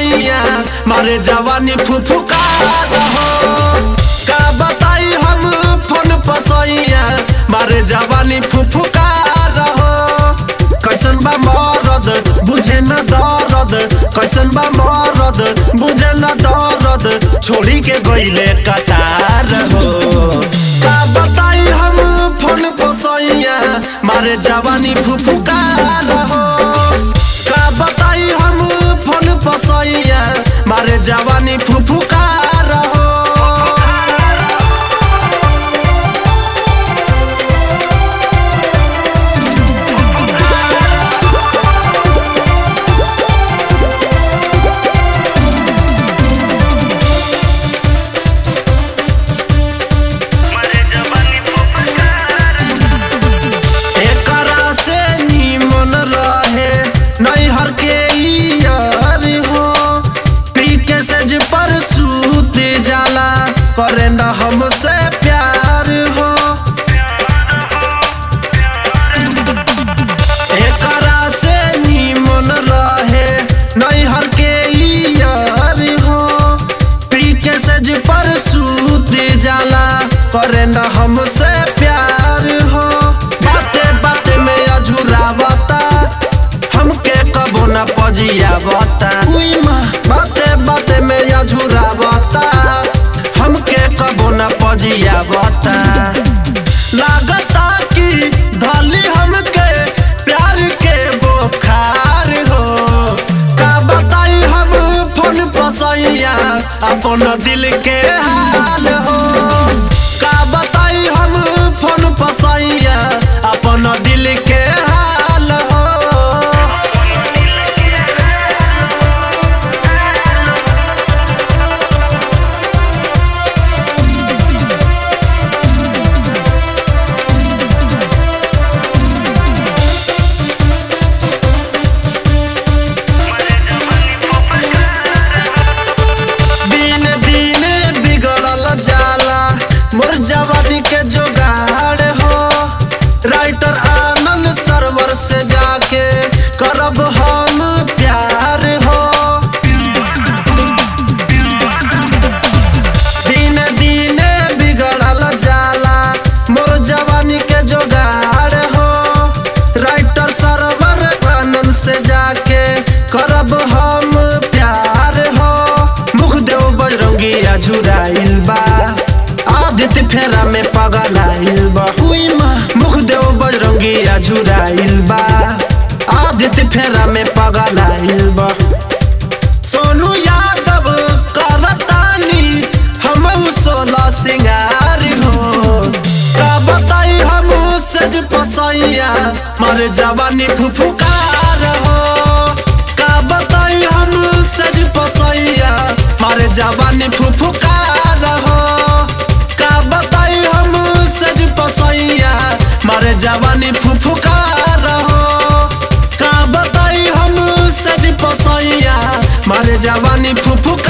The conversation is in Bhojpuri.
पसैया मारे जवानी फुफुकार हो का बताई हम फोन पसैया मारे जवानी फुफुकार हो कैसन बा मरद बुझे न दर्द कैसन बा मरद बुझे न दर्द छोड़ी के गईले कतार हो का बताई हम फोन पसैया मारे जवानी फुफुकार हो का बताई हम फोन पसैया मारे जवानी फुफुकार हो मारे जवानी फुफकार एकरा से निमन रहे नैहर के यार हो पी के सेज पर सूत जाला करे न हमसे प्यार हो एकरा से निमन रहे नैहर के यार हो पी के सेज पर सूत जाला करे न हमसे प्यार हो बाते बाते में अझुरावता हमके कबो न पजियावता उई माँ बाते बाते में अझुरावता हमके कबो न पजियावता लागता कि धली हमके प्यार के बोखार हो का बताई हम फोन पसैया अपन दिल के हाल हो का बताई हम फोन पसैया अपन दिल के हाल हो मारे जवानी फुफकार दिन दिन बिगड़ल जाला मोर जवानी के जोगाड़ हो राइटर आनंद सरवर से जाके करब हम प्यार हो दिन दिन बिगड़ल जाला मोर जवानी के जोगाड़ हो राइटर सरवर आनंद से जाके करब हम प्यार हो मुख देव बजरंगी अझुराइल बा आदित्य फेरा में पगलाइल बा हुई माँ मुख देव बजरंगी अझुराइल बा आदित्य फेरा में पगलाइल बा सोनू यादव करतानी हम सोलह सिंगार हो का बताई हम सज पसैया मर जवानी फुफुकार हो का बताई हम सज पसैया मर जवानी फुफुकार हो का बताई हम सज पसैया मर जवानी फुफुकार हो का बताई हम सज पसैया मारे जवानी फुफुकार